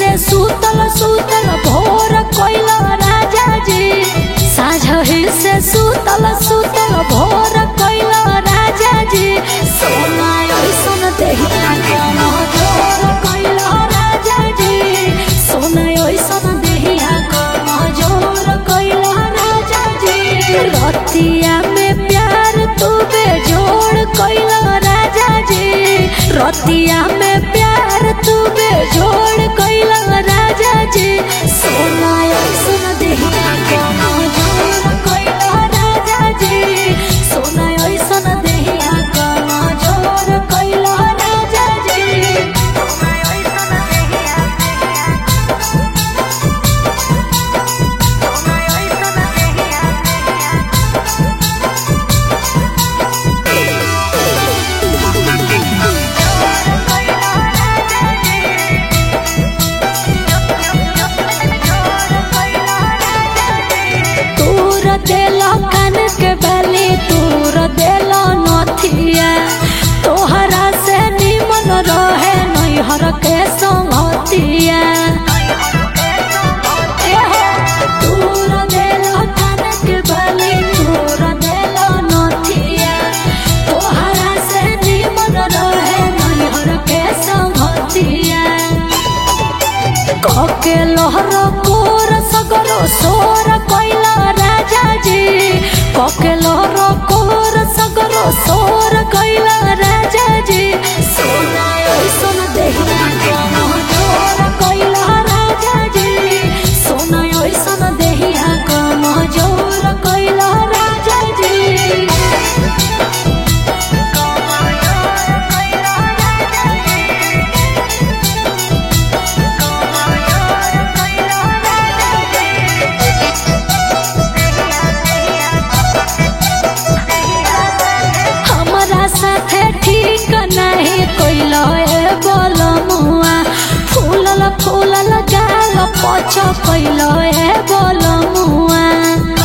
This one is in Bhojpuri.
से सूतल सूतल भोर कोइल राजा जी साझही से सूतल सूतल भोर कोइल राजा जी सोना ऐसन देहिया कम जोर कोइल राजा जी सोना ऐसन देहिया कम जोर कोइल राजा जी रतिया में प्यार तू बेजोड़ कोइल राजा जी रतिया में प्यार तू बेजोड़ कोइल राजा जी सोना ऐसन देहिया कम जोर कोइल राजा जी सोना ऐसन देहिया कम जोर कोइल राजा जी तूर देला कान के बाली तूर देला नथिया तोहरा से निमन रहे नैहर के संगतिया एहो, तूर देला कान के बाली तूर देला नथिया तोहरा से निमन रहे नैहर के संगतिया कके लहर कोर सगरो सोर कोइला राजा जी कके लहर कोर सगरो सोर कोइला राजा जी सोना ऐसन देहिया कम जोर कोइला राजा जी सोना ऐसन देहिया कम जोर कोइला राजा जी हमरा साथे ठीक नहीं कोइलो ए बोलमुआ फूलल फूलल गाल पछ कोइलो ए बोलमुआ